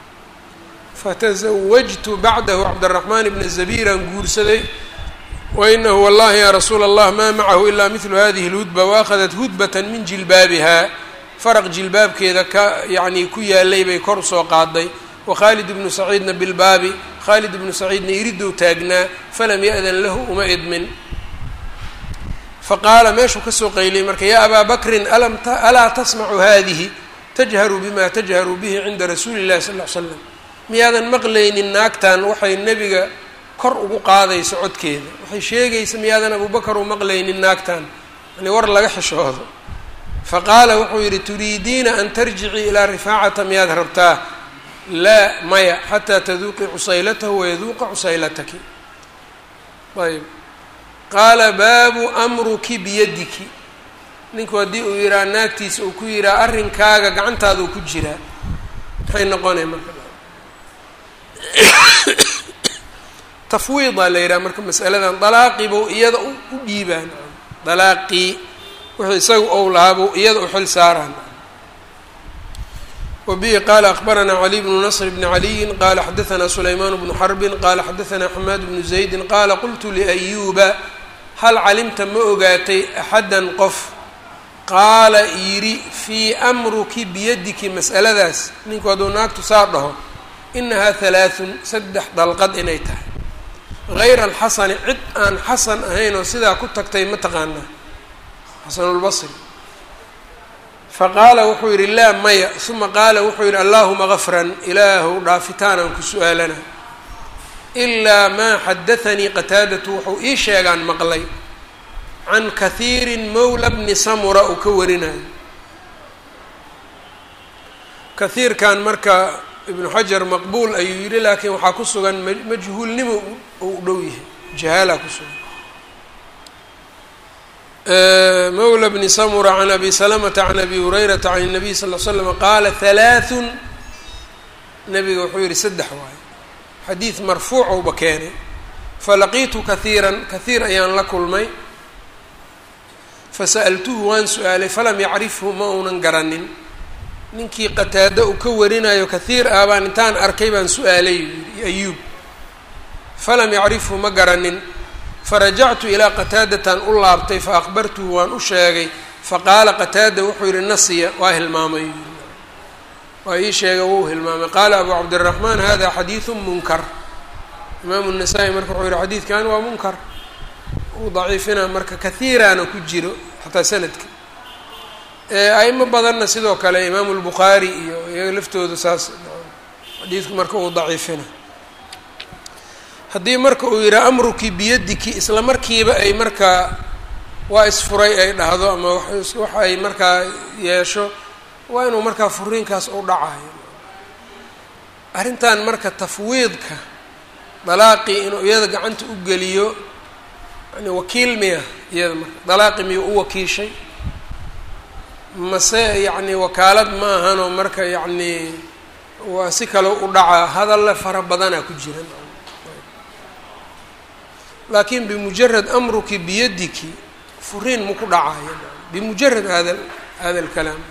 fatasawajtu bacdahu cabdiraxmaan bna zabiiraan guursaday wainahu wallahi ya rasuula allah maa macahu ilaa midlu hadihi lhudba waaakhadat hudbata min jilbaabiha faraq jilbaabkeeda ka yacnii ku yaalay bay kor usoo qaaday wakhaalid ibnu saciidna bilbaabi khaalid ibnu saciidna iridow taagnaa falam ya-dan lahu uma idmin faqaala meeshuu kasoo qayliyay marka yaa abaa bakrin alaa tasmacu hadihi tajharu bima tajharu bihi cinda rasuuli llahi sal l slam miyaadan maqlaynin naagtan waxay nebiga kor ugu qaadayso codkeeda waxay sheegaysa miyaadan abubakar u maqlaynin naagtan yani war laga xishoodo faqaala wuxuu yidhi turiidiina an tarjicii ilaa rifaacata miyaad rabtaa laa maya xataa taduuqii cusaylatahu wayaduuqa cusaylataki ayb qaala baabu amruki biyadiki ninku haddii uu yidhaha naagtiisa uu ku yidhaha arrinkaaga gacantaaduu ku jiraa maxay noqonay marka tafwiidaa la yidhaha marka masaladan dalaaqiibuu iyada u dhiibaan dalaaqii wixii isaga ou lahaabuu iyada u xil saaraan wabihi qaala akbaranaa cali bnu nasr bni caliyin qaala xadaanaa sulaymaan bnu xarbin qaala xadaanaa xamaad bnu zaydin qaala qultu liayuuba hal calimta ma ogaatay axaddan qof qaala yidhi fii amruki biyadiki mas'aladaas ninku hadduu naagtu saa dhaho inahaa halaathun saddex dalqad inay tahay hayra alxasani cid aan xasan ahayn oo sidaa ku tagtay ma taqaanaa xasanulbasri faqaala wuxuu yidhi laa maya uma qaala wuxuu yidhi allaahuma gafran ilaahu dhaafitaanaan ku su-aalana ilaa maa xadaanii qataadatu wuxuu ii sheegaan maqlay can kahiirin mowla bni samura uu ka warinayo kahiirkan marka ibnu xajar maqbuul ayuu yidhi laakiin waxaa ku sugan majhuulnimo uu u dhow yahay jahaalaa ku sugan mawla bni samura can abi salamata can abi hurayrata can الnabiy sal l slam qaala halaaثun nabiga wuxuu yihi saddex waayo xadiid marfuucowba keenay falaqiitu kahiiran kahiir ayaan la kulmay fasa'altuhu waan su-aalay falam yacrifhu ma uunan garanin ninkii qataado uu ka warinayo kahiir ah baan intaan arkay baan su-aalay yii ayuub falam yacrifhu ma garanin farajactu ilaa qataadatan u laabtay fa aqbartuhu waan u sheegay faqaala qataada wuxuu yihi nasiya waa hilmaamay waa ii sheegay wuu hilmaamay qaala abu cabdiraxmaan hada xadiidu munkar imaamu nasaa-i marka wuxuu yihi xadiidkan waa munkar uu daciifina marka kahiiraana ku jiro xataa sanadka aimo badanna sidoo kale imaamu lbukhaari iyo iyaga laftooda saas xadiidku marka uu daciifina haddii marka uu yidhaha amruki biyadiki isla markiiba ay markaa waa isfuray ay dhahdo ama waxa ay markaa yeesho waa inuu markaa furiinkaas u dhacayo arrintan marka tafwiidka dalaaqii inuu iyada gacanta u geliyo yani wakiil miya iyada marka dalaaqi miyuu u wakiishay mase yacni wakaalad ma ahanoo marka yacni waa si kale u dhacaa hadalle fara badanaa ku jiran laakiin bimujarad amruki biyadiki furiin maku dhacaya bimujarad hada hada alkalaam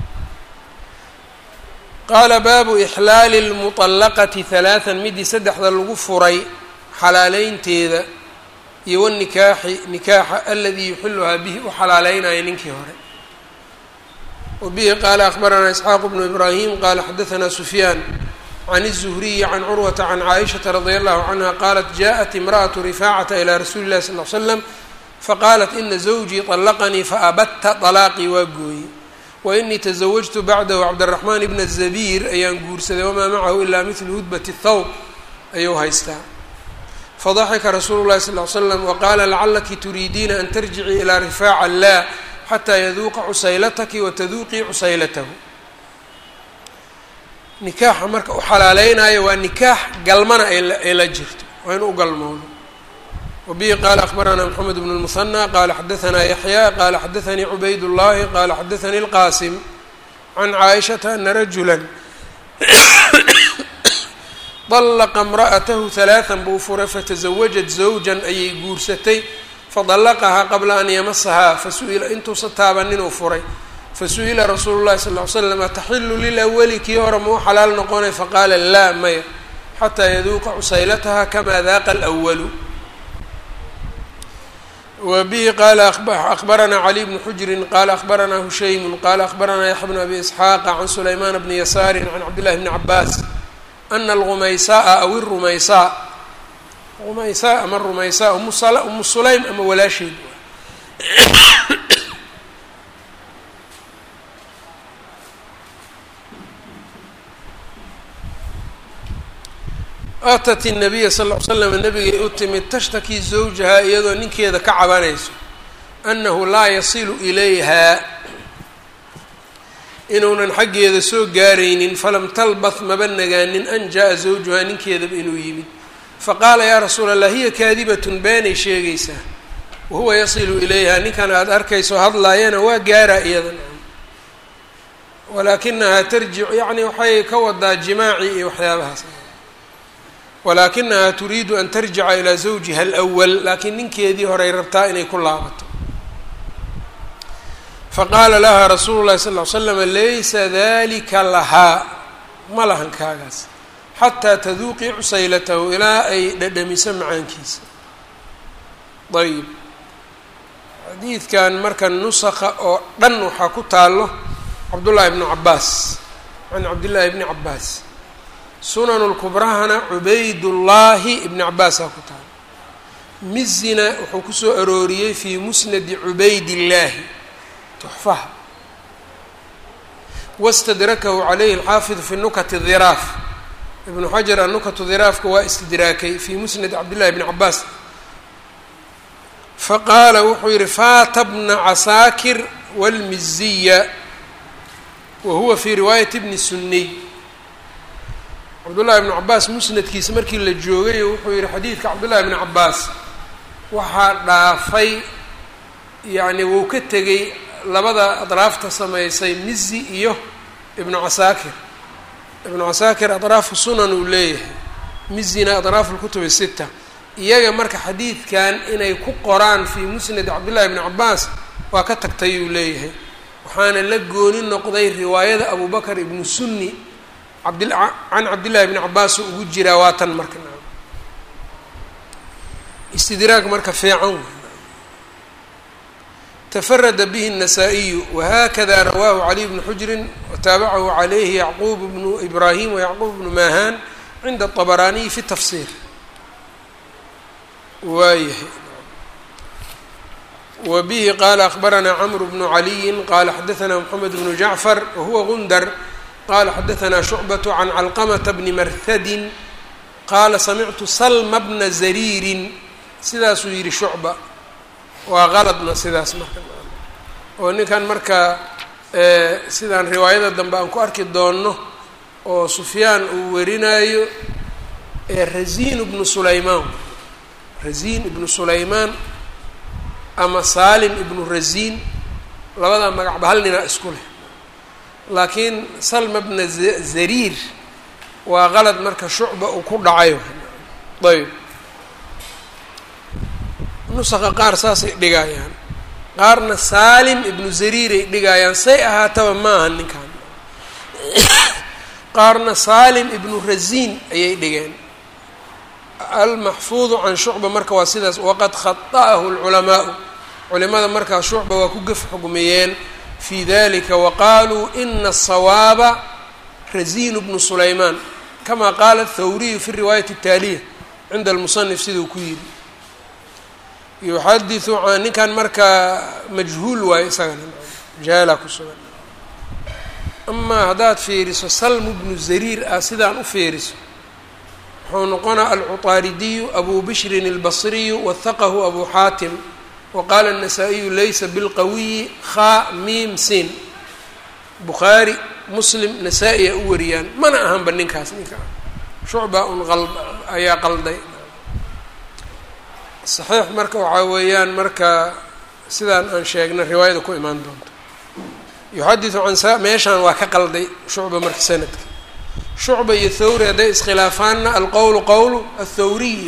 qaala baabu ixlaali lmuطallaqati halaatan midii saddexda lagu furay xalaaleynteeda iyo wanikaaxi nikaaxa aladii yuxiluhaa bihi u xalaaleynaya ninkii hore wa bihi qaala akhbaranaa isxaaqu bnu ibraahim qaala xadaanaa sufyaan can الزhriyi can curwata can caaishaةa radi allahu canha qaalat jaءat imraأaة rifaacata ilى rasuuli اlahi sal ly slam faqaalat ina zawjii طalaqanii faabadta طalaaqii waa gooye wainii tزawajtu bacdahu cabdالraxmaan bna الzabiir ayaan guursaday wamaa macahu ilaa midlu hudbat الthawb ayuu haystaa fadaxika rasuulu lahi sal ly slam waqaala lacalaki turiidiina an tarjicii ilaa rifaaca lah xataa yaduuqa cusaylataki wataduuqii cusaylatahu nikaaxa marka u xalaaleynayo waa nikaax galmana ay la jirto waa inu u galmoodo wabihi qaala akhbaranaa moxamed bnu lmuhanى qaala xadaanaa yaxya qaala xadaanii cubayd اllahi qaala xadaanii اlqaasim can caaishata ana rajula طلqa امrأatahu ثaلaaثa buu furay faتزawajat zawjan ayay guursatay fadalaqahaa qabla an yamasahaa fasu'ila intuusa taabanin uu furay fasu'ila rasuulu الlahi sal ly slam ataxilu lilأwli kii hore mau xalaal noqonay faqaala laa maya xataa yaduuqa cusaylataha kama daaqa اlأwalu wa bihi qaala akhbaranaa cali bnu xujrin qaala akhbaranaa hushaymu qaala akhbaranaa yaxya bnu abi isxaaqa can sulaymaan bni yasaari can cabdillahi bni cabaas ana alrumaysaaa aw irumaysaa rumaysaa ama rumaysaa umu sulaym ama walaasheed atat الnabiya sal ll ly slam nabigay u timid tashtaki zawjahaa iyadoo ninkeeda ka cabanayso annahu laa yasilu ilayha inuunan xaggeeda soo gaaraynin falam talbath maba nagaanin an jaa zawjuhaa ninkeedaba inuu yimid faqaala yaa rasuula allah hiya kaadibatun beenay sheegaysaa wahuwa yasilu ilayha ninkan aada arkayso hadlaayana waa gaaraa iyadan walaakinahaa tarjic yacni waxay ka wadaa jimaaci iyo waxyaabahaas walaakinahaa turiidu an tarjica ilaa zawjiha alwal laakiin ninkeedii horey rabtaa inay ku laabato faqaala laha rasuulu llahi sal ly slama laysa dalika lahaa ma lahan kaagaas xataa taduuqii cusaylatahu ilaa ay dhadhamiso macaankiisa ayib xadiidkan marka nusakha oo dhan waxaa ku taalo cabdullaahi bnu cabaas can cabdillaahi bni cabaas sunanu lkubrahana cubaydullaahi ibni cabaasaa ku taalo mizina wuxuu kusoo arooriyey fii musnadi cubaydillaahi tuxfaha wastadrakahu calayhi alxaafid fi nukati dhiraaf ibnu xajar annukatu dhiraafka waa istidraakay fii musnad cabdillahi bni cabaas faqaala wuxuu yihi faata bna casaakir wاlmiziya wa huwa fii riwaayati bni suniy cabdullahi bni cabaas musnadkiisa markii la joogay wuxuu yihi xadiidka cabdullahi bni cabaas waxaa dhaafay yacni wuu ka tegey labada adraafta samaysay mizi iyo ibnu casaakir ibnu casaakir adraafu sunan uu leeyahay mizina adraaf lkutubi sita iyaga marka xadiidkan inay ku qoraan fii musnad cabdillahi bni cabaas waa ka tagtay uu leeyahay waxaana la gooni noqday riwaayada abu bakr ibnu sunni abd can cabdillahi bni cabaas ugu jiraa waatan marka istidraag marka fiican تفرد به النسائي وhkذا رwاه علي بن حجر وتابعه عليه يعقوب بن إبراهيم ويعقوب بن ماهان عند الطبراني في التفsير waayahay وبه qال أخبرنا عمرو بن علي qال xدثنا محمد بن جعفر وهو غندر qال xدثنا شعبة عن علقمة بن مرثد qال سمعت سلم بن زرير sidaasuu yihi شhuعبة waa qaladna sidaas marka oo ninkan marka sidaan riwaayada dambe aan ku arki doonno oo sufyaan uu warinayo raziin ibnu sulaymaan raziin ibnu sulaymaan ama saalim ibnu raziin labadaa magacba hal ninaa isku leh laakiin salma bna zariir waa qalad marka shucba uu ku dhacayo ayb nusaqa qaar saasay dhigayaan qaarna saalim ibnu zariiray dhigayaan say ahaataba ma aha ninkan qaarna saalim ibnu rasiin ayay dhigeen almaxfuudu can shucba marka waa sidaas waqad khaطa'ahu اlculamaau culimada markaa shucba waa ku gef xugmiyeen fi dalika waqaaluu ina asawaaba rasiin bnu sulaymaan kama qaala athawriyu fi riwaayati اtaaliya cinda almusanif siduu ku yidhi yuxadiثu can ninkan markaa majhuul waayo isagana jahala ku sugan amaa haddaad fiiriso salmu bnu zariir ah sidaan u fiiriso wuxuu noqonaa alcuطaaridiyu abu bishrin اlbasriyu wahaqahu abu xaatim waqaala الnasaa-iyu laysa bilqawiyi khaa miim sin bukhaari muslim nasaa-i a u wariyaan mana ahanba ninkaas ninka shucba un ayaa qalday saxiix marka waxaa weeyaan marka sidaan aan sheegna riwaayada ku imaan doonto yuxadiثu can sa meeshaan waa ka qalday shucba marka sanadka shucba iyo thawri hadday iskhilaafaanna alqowlu qowlu athawriyi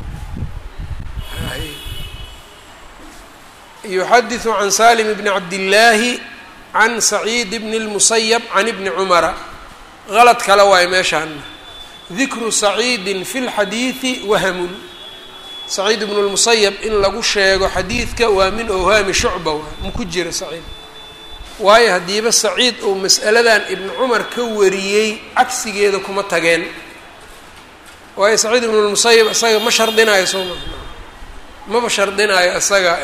yuxadiثu can salim bni cabdillaahi can saciid bni اlmusayab can ibni cumara qalad kale waayo meeshaana dikru saciidin fi اlxadiiثi wahamun saciid ibnu lmusayab in lagu sheego xadiidka waa min owhaami shucba waa ma ku jira saciid waayo haddiiba saciid uu mas'aladan ibnu cumar ka wariyey cagsigeeda kuma tageen waayo saciid ibnu lmusayab isaga ma shardinaayo soo ma maba shardinaayo isaga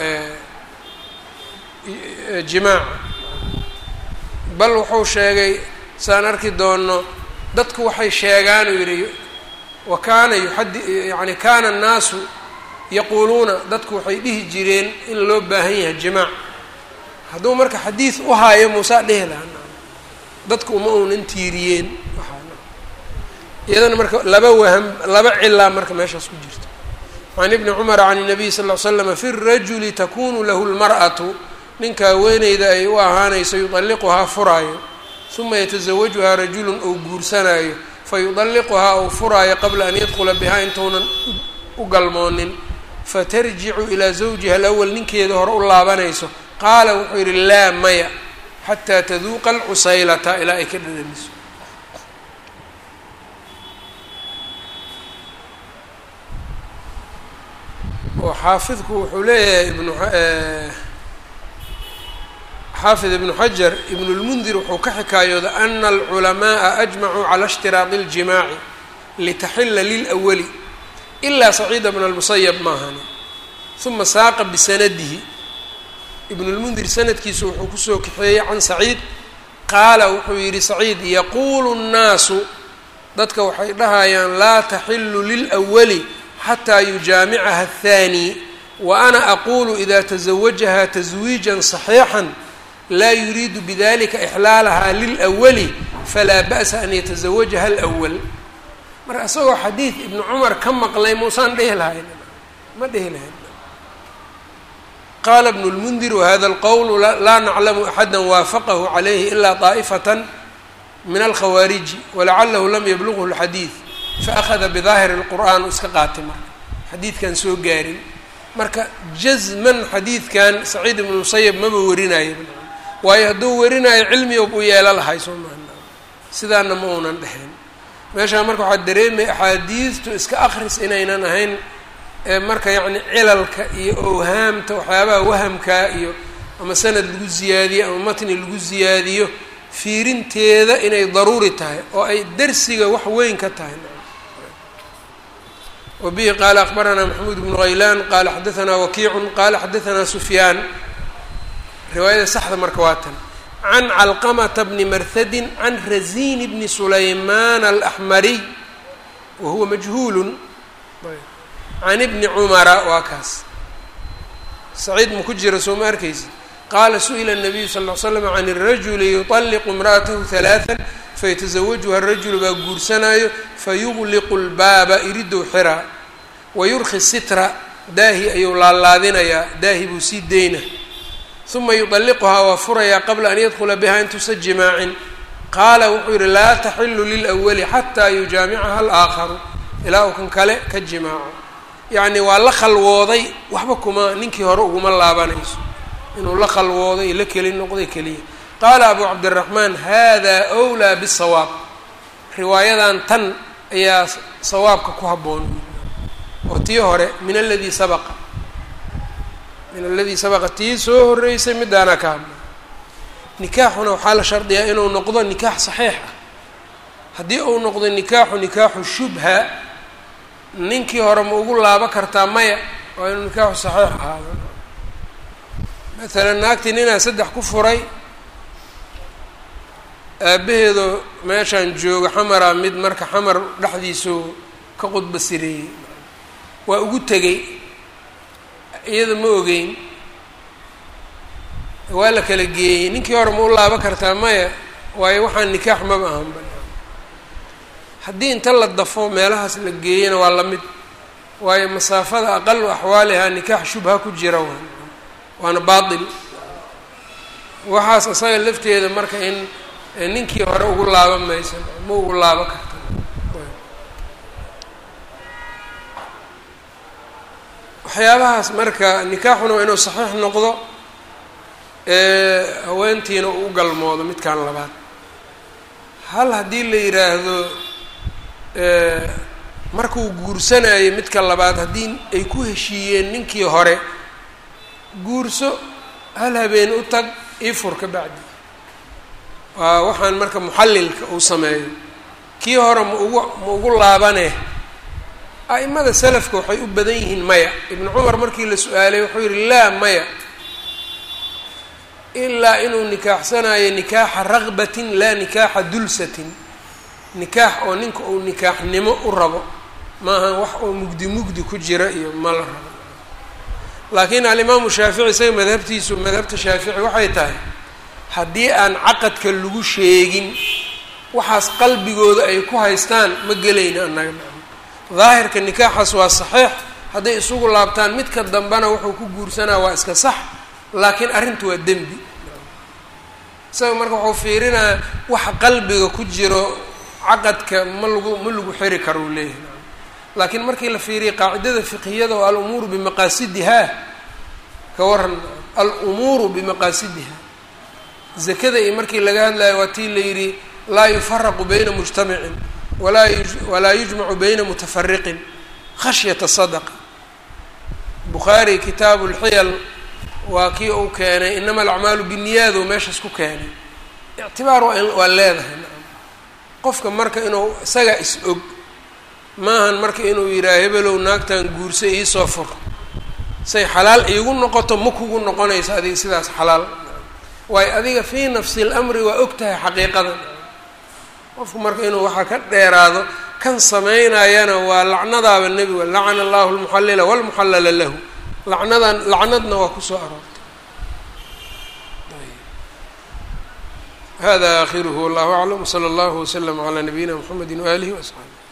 jimaaca bal wuxuu sheegay saan arki doono dadku waxay sheegaan uu yidhi wa kaana yuxadi yani kaana annaasu yaquuluuna dadku waxay dhihi jireen in loo baahan yahay jimaac hadduu marka xadiid u haayo muusaa dhehi lahaa dadku uma uunan tiiriyeen iyadana marka laba waham laba cilaa marka meeshaas ku jirto can ibni cumara can الnabiy sal ll ly slama fi rajuli takunu lahu lmar'atu ninka haweeneyda ay u ahaanayso yudalliquhaa furaayo uma yatazawajuhaa rajulun ou guursanaayo fayudalliquhaa ou furaayo qabla an yadkula bihaa intuunan u galmoonin fatarjicu ilaa zawjiha alawal ninkeeda hore u laabanayso qaala wuxuu yidhi laa maya xataa taduuqa alcusaylata ilaa ay ka dhadhamiso oo xaafidku wuxuu leeyahay ibnu xaafid ibnu xajar ibnu lmundir wuxuu ka xikaayooda ana alculamaءa ajmacuu cala اshtiraadi اljimaaci litaxila lilأwali ilaa saciida bna اlmusayab maahani uma saaqa bisanadihi ibnu lmundir sanadkiisu wuxuu kusoo kaxeeyey can saciid qaala wuxuu yidhi saciid yaquulu الnaasu dadka waxay dhahayaan laa taxilu lilأwali xataa yujaamicaha الthaani wa ana aqulu ida taزawajaha taswiijan صaxiixا laa yuriidu bidalika ixlaalaha lilأwali falaa ba'sa an yataزawajaha alأwal marka isagoo xadiid ibnu cumar ka maqlay muusaan dhehi lahayn ma dhehi lahayn qaala ibnu lmundir wahada alqowl laa naclamu axada waafaqahu calayhi ilaa طaa'ifata min alkhawaariji walacalahu lam yablughu اlxadiid faأkhada bidaahiri اlqur'an u iska qaatay marka xadiidkan soo gaarin marka jazman xadiidkan saciid ibnu musayab maba warinayo waayo hadduu warinayo cilmiyob u yeelo lahay soo maha sidaana ma uunan dhexeen meeshaa marka waxaa dareemaya axaadiidtu iska akris inaynan ahayn marka yacni cilalka iyo owhaamta waxyaabaha wahamkaa iyo ama sanad lagu ziyaadiyo ama matni lagu ziyaadiyo fiirinteeda inay daruuri tahay oo ay dersiga wax weyn ka tahay wbihi qaala akbaranaa maxamuud bnu haylaan qaala xadaanaa wakiicun qaala xadaanaa sufyaan riwaayada saxda marka waa tan can calqamata bni marhadin can razin bni sulaymaan alaxmariy wa huwa majhuulun can ibni cumara waa kaas saciid ma ku jira soo ma arkaysi qaala su-ila الnabiyu sal ll ly slam can الrajuli yuطalliqu imra'atahu halaثa faytaزawajuha الrajulu baa guursanaayo fayugliqu اlbaaba iridow xiraa wayurki sitra daahi ayuu laalaadinayaa daahi buu sii deyna uma yuطalliquhaa waa furayaa qabla an yadkula biha intuusa jimaacin qaala wuxuu yihi laa taxilu lilأwali xataa yujaamicaha alآakharu ilaa uu kan kale ka jimaaco yacni waa la khalwooday waxba kuma ninkii hore uguma laabanayso inuu la khalwooday la keli noqday keliya qaala abu cabdiraxmaan hada wlaa bisawaab riwaayadan tan ayaa sawaabka ku habboon oo tii hore min aladii sabaqa min aladii sabaqa tii soo horreysay midaanaa ka hadla nikaaxuna waxaa la shardiyaa inuu noqdo nikaax saxiix ah haddii uu noqdo nikaaxu nikaaxu shubha ninkii hore ma ugu laabo kartaa maya waa inuu nikaaxu saxiix ahaado maalan naagtii ninaa saddex ku furay aabbaheedo meeshaan jooga xamaraa mid marka xamar dhexdiisuu ka qudba sireeyey waa ugu tegey iyada ma ogeyn waa la kala geeyey ninkii hore ma u laabo kartaa maya waayo waxaan nikaax maba ahanba haddii inta la dafo meelahaas la geeyana waa la mid waayo masaafada aqalu axwaalihaa nikaax shubha ku jira waa waana baatil waxaas isaga lafteeda marka in ninkii hore ugu laaban maysa ma ugu laabo karta waxyaabahaas marka nikaaxuna waa inuu saxiix noqdo haweentiina uu galmoodo midkan labaad hal haddii la yidhaahdo markuu guursanayo midka labaad haddii ay ku heshiiyeen ninkii hore guurso hal habeen u tag ii fur ka bacdi waa waxaan marka muxallilka uu sameeyo kii hore ma ugu ma ugu laabane a'imada salafka waxay u badan yihiin maya ibnu cumar markii la su-aalay wuxuu yihi laa maya ilaa inuu nikaaxsanayo nikaaxa raqbatin laa nikaaxa dulsatin nikaax oo ninka uu nikaaxnimo u rabo maaha wax oo mugdi mugdi ku jira iyo ma la rabo laakiin alimaamu shaafici isaga madhabtiisu madhabta shaafici waxay tahay haddii aan caqadka lagu sheegin waxaas qalbigooda ay ku haystaan ma gelayna annaga daahirka nikaaxaas waa saxiix hadday isugu laabtaan midka dambena wuxuu ku guursanaa waa iska sax laakiin arrinta waa dembi isaga marka wuxuu fiirinaya waxa qalbiga ku jiro caqadka ma lagu ma lagu xiri karo uu leeyahay laakiin markii la fiiriya qaacidada fiqhiyada oo alumuuru bimaqaasidihaa ka waran alumuuru bimaqaasidiha zakada iyo markii laga hadlayo waa tii la yidhi laa yufaraqu bayna mujtamicin walaa walaa yujmacu bayna mutafariqin khashyata sadaqa bukhaari kitaabu lxiyal waa kii uu keenay inama alacmaalu binniyaad oo meeshaas ku keenay ictibaar waa waa leedahay qofka marka inuu isaga is og maahan marka inuu yidhaha hebelow naagtan guursa iisoo fur say xalaal iigu noqoto ma kugu noqonayso adiga sidaas xalaal waayo adiga fii nafsi lamri waa og tahay xaqiiqadan qofku marka inuu waxaa ka dheeraado kan samaynayana waa lacnadaaba nebiga lacana allahu lmuxallila walmuxallala lahu lacnadan lacnadna waa kusoo aroortay hada akhiruhu wallahu aclam wsala allahu waslama calaa nabiyina mxamedi waalihi waasxaabi